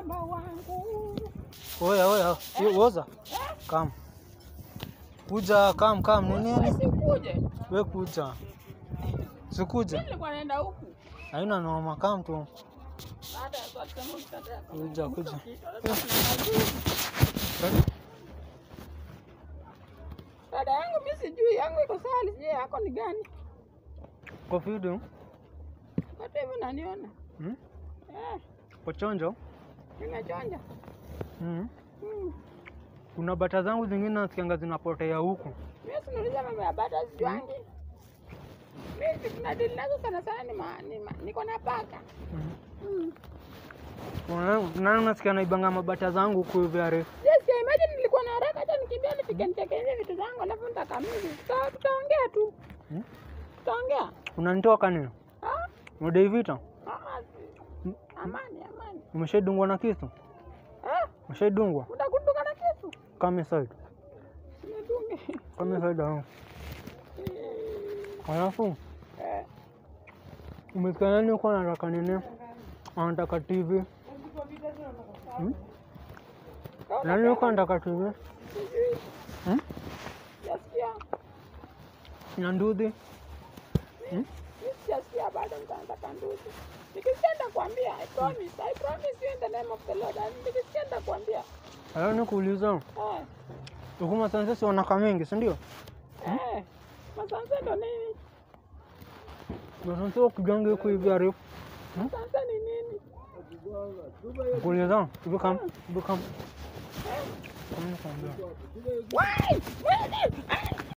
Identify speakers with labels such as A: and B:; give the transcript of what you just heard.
A: mrembo wangu.
B: Oya oya, Yo, woza. Kam. Kuja kam kam ni nini?
A: Sikuje.
B: We kuja. Sikuje.
A: Nilikuwa naenda huku.
B: Haina noma kam tu.
A: Baada ya saa tano nitataka.
B: Kuja kuja.
A: Dada yangu mimi sijui yangu iko sawa, sijui yako ni gani.
B: Kwa video.
A: Hata hivi unaniona.
B: Hmm?
A: Eh,
B: Kwa chonjo.
A: nimechonja.
B: Hmm.
A: Mm.
B: Kuna bata zangu zingine nasikianga zinapotea huku.
A: Mimi sinuliza mambo ya bata sijuangi. Mimi tuna deal nazo sana sana ni ma, ni ma, niko na paka.
B: Hmm.
A: Mm.
B: Kuna- Nani nasikia naibanga mabata zangu huku hivi arefu.
A: Yes, yeah, imagine nilikuwa na haraka hata nikimbia nifike nitekeleze vitu zangu alafu nitakamili. Tuta, tutaongea tu.
B: Hmm?
A: Tutaongea.
B: Unanitoka nini?
A: Ah?
B: Unadai vita?
A: Ah, si- amani, amani.
B: Umeshaidungwa na kisu?
A: Ah,
B: Umeshaidungwa?
A: utakunduka na kisu.
B: Kama side.
A: Nidunge.
B: Kama side hao. Alafu
A: Eh,
B: umesikia nani uko anataka nini? Anataka TV. Hmm? Nani uko anataka TV?
A: sijui.
B: Hmm?
A: Sijasikia.
B: Na nduthi?
A: Mimi sijasikia bado nitaanza ndugu. Nikisikia nitakwambia. I promise. I promise you in the name of the Lord. And Nikisikia nitakwambia.
B: Alafu nikuuliza,
A: Eh,
B: huku Masanse si wanaka mingi, si ndio?
A: eh. Masanse ndo nini?
B: Masanse wakigangi huku hivi arefu.
A: Masanse ni nini?
B: Nikuuliza, hivi kam, hivi kam.
A: Eh.
B: Kama nikwambia.
A: Wai! Wewe!